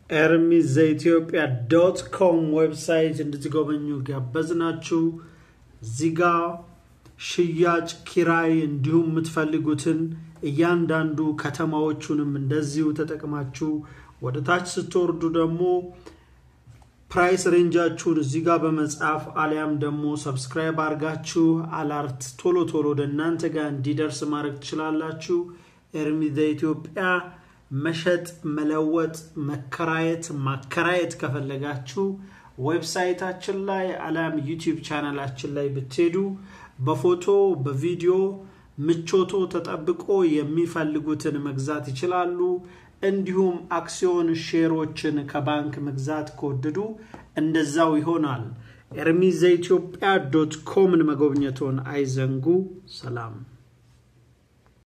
ኤርሚዝ ዘኢትዮጵያ ዶት ኮም ዌብሳይት እንድትጎበኙ ጋበዝናችሁ። እዚህ ጋ ሽያጭ፣ ኪራይ እንዲሁም የምትፈልጉትን እያንዳንዱ ከተማዎቹንም እንደዚሁ ተጠቅማችሁ ወደ ታች ስትወርዱ ደግሞ ፕራይስ ሬንጃችሁን እዚህ ጋር በመጻፍ አሊያም ደግሞ ሰብስክራይብ አድርጋችሁ አላርት ቶሎ ቶሎ ወደ እናንተ ጋር እንዲደርስ ማድረግ ትችላላችሁ። ኤርሚዝ ዘኢትዮጵያ መሸጥ፣ መለወጥ፣ መከራየት፣ ማከራየት ከፈለጋችሁ ዌብሳይታችን ላይ አሊያም ዩቲዩብ ቻናላችን ላይ ብትሄዱ በፎቶ በቪዲዮ ምቾቶ ተጠብቆ የሚፈልጉትን መግዛት ይችላሉ። እንዲሁም አክሲዮን ሼሮችን ከባንክ መግዛት ከወደዱ እንደዛው ይሆናል። ኤርሚዝ ዘኢትዮጵያ ዶት ኮምን መጎብኘቶን አይዘንጉ። ሰላም